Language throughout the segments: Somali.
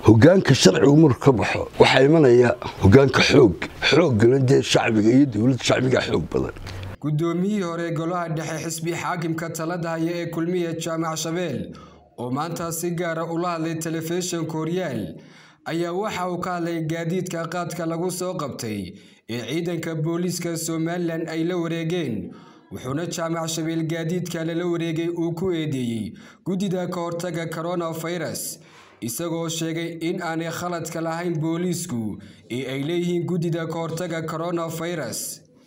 hogaanka sharcigu marku ka baxo waxaa imanaya hogaanka xoog xooggana dee shacbiga iyo dowladda shacbiga xoog badan guddoomiyihii hore golaha dhexe xisbi xaakimka talada haya ee kulmiya jaamac shabeel oo maanta si gaara ula hadlay telefishinka horyaal ayaa waxa uu ka hadlay gaadiidka qaadka lagu soo qabtay ee ciidanka booliiska somalilan ay la wareegeen wuxuuna jaamac shabeel gaadiidka lala wareegay uu ku eedeeyey guddida ka hortaga koronafirus isagoo sheegay in aanay khaladka lahayn booliisku ee ay leeyihiin guddida ka hortaga koronafirus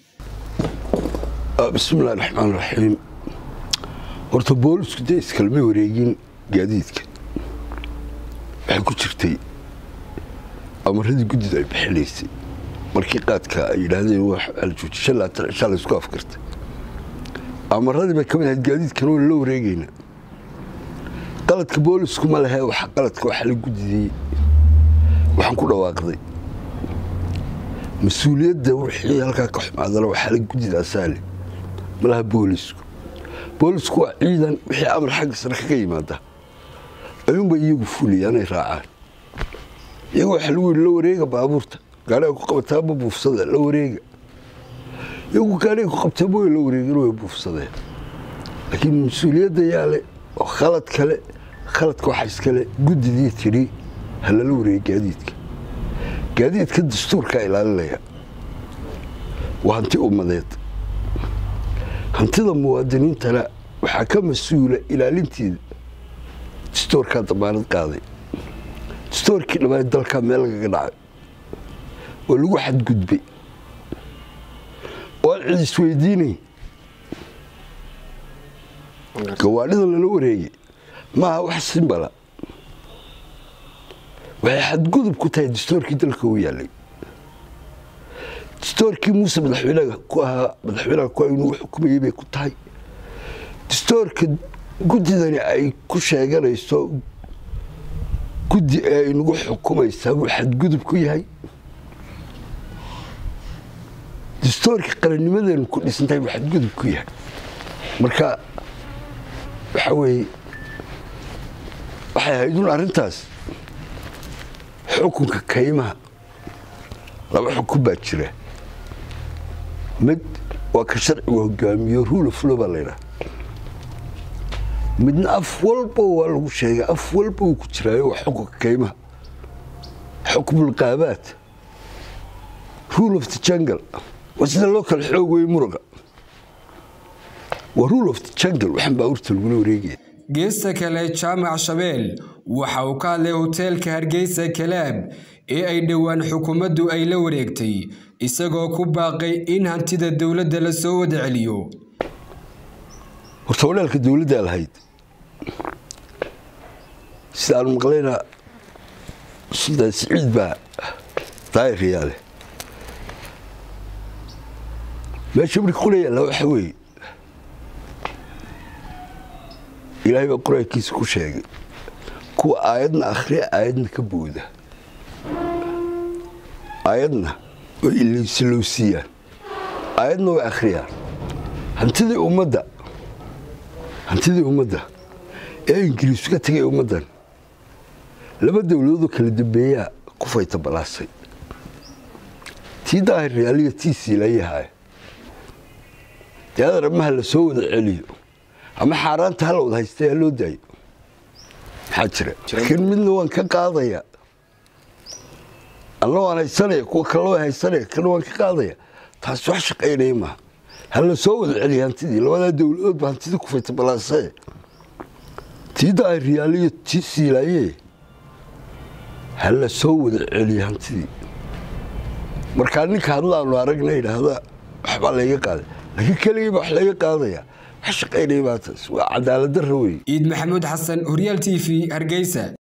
bismillahi raxmaan raxiim horta boolisku dee iskalma wareegin gaadiidka waxay ku jirtay amaradii guddida ay bixinaysay markii qaadka ay yidhaahdeen aljuujishan laatan cishaa laysku afkartay amaradii bay ka mid ahayd gaadiidkana waa la wareegeynaa qaladka boolisku ma lehe waxa qaladka waxa la guddidiyey waxaan ku dhawaaqday mas-uuliyadda wixii halkaa ka xumaadana waxaa la guddidaasaa leh malaha boolisku boolisku waa ciidan wixii amar xagga sare kaga yimaada ayuunba iyagu fuliyaan ay raacaan iyagu waxaa lagu yidhi la wareega baabuurta gaariga ku qabataa ma buufsada la wareega iyagu gaariga ku qabtaa mooy la wareegin way buufsadeen laakiin mas-uuliyadda yaale oo khalad kale khaladka waxaa iskale guddidii tidhi ha lala wareega gaadiidka gaadiidka dastuurkaa ilaalinaya waa hanti ummadeed hantida muwaadiniintana waxaa ka mas-uula ilaalinteeda dastoorkaa damaanad qaaday dastoorkii dhammaan dalkaa meel lagaga dhacay oo lagu xadgudbay oo aan cid isweydiinayn gawaadhida lala wareegay maaha wax simbala waxay xadgudub ku tahay dastoorkii dalka u yaalay dastoorkii muuse madaxweynaha ku ahaa madaxweynaha ku inuu xukumayey bay ku tahay dastoorka guddidani ay ku sheeganayso guddi ee ay nagu xukumaysaa buu xadgudub ku yahay dastoorkii qarannimadeenu ku dhisantahay buu xadgudub ku yahay marka waxaa weeye waxay ahayd un arrintaas xukunka kaymaha laba xukun baa jira mid waa ka sharcigu hogaamiyo rule of law baa laydhaha midna af walba waa lagu sheegay af walba uu ku jiraayo waa xukunka kaymaha xukmulqaabaad rule of the jungle waa sida loo kala xoog wey muruga waa rule of the jungle waxaan baabuurta lagula wareegaya geesta kale jaamac shabeel waxa uu ka hadlay hoteelka hargeysa kalaab ee ay dhowaan xukuumaddu ay la wareegtay isagoo ku baaqay in hantida dowladda la soo wada celiyo horta walaalka dowladdaa lahayd sida aan maqlayna sultaan siciid baa daayirayaa leh meesha marka qura yaalla waxa weeye ilaahay baa qur-aankiisa ku sheegay kuwa aayadna akhriya aayadna ka booda aayadna way ilowsiiyaan aayadna way akhriyaan hantidii ummadda hantidii ummadda ee ingiriisu ka tegay ummaddan laba dowladoodoo kala dambeeyaa ku fayta balaasay tii daahir reaaliya tii siilayahaay dee adar amaha la soo wada celiyo ama xaaraanta hala wada haystay ha loo daayo maxaa jira laakiin midna waan ka qaadaya anna waan haysanaya kuwa kalena waan haysanaya kana waan ka qaadaya taas wax shaqaynaya maaha ha la soo wada celiya hantidii labadaa dowladood ba hantidii ku fayta balaasee tii daahir reaaliyo tii siilaayee ha la soo wada celiya hantidii markaa ninka hadlaanu aragna idhaahda waxbaa layga qaaday laakiin keligii baa wax laga qaadaya wax shaqaynaya baa taas waa cadaalad darra wey ciid maxamuud xasan horyaal t v hargeysa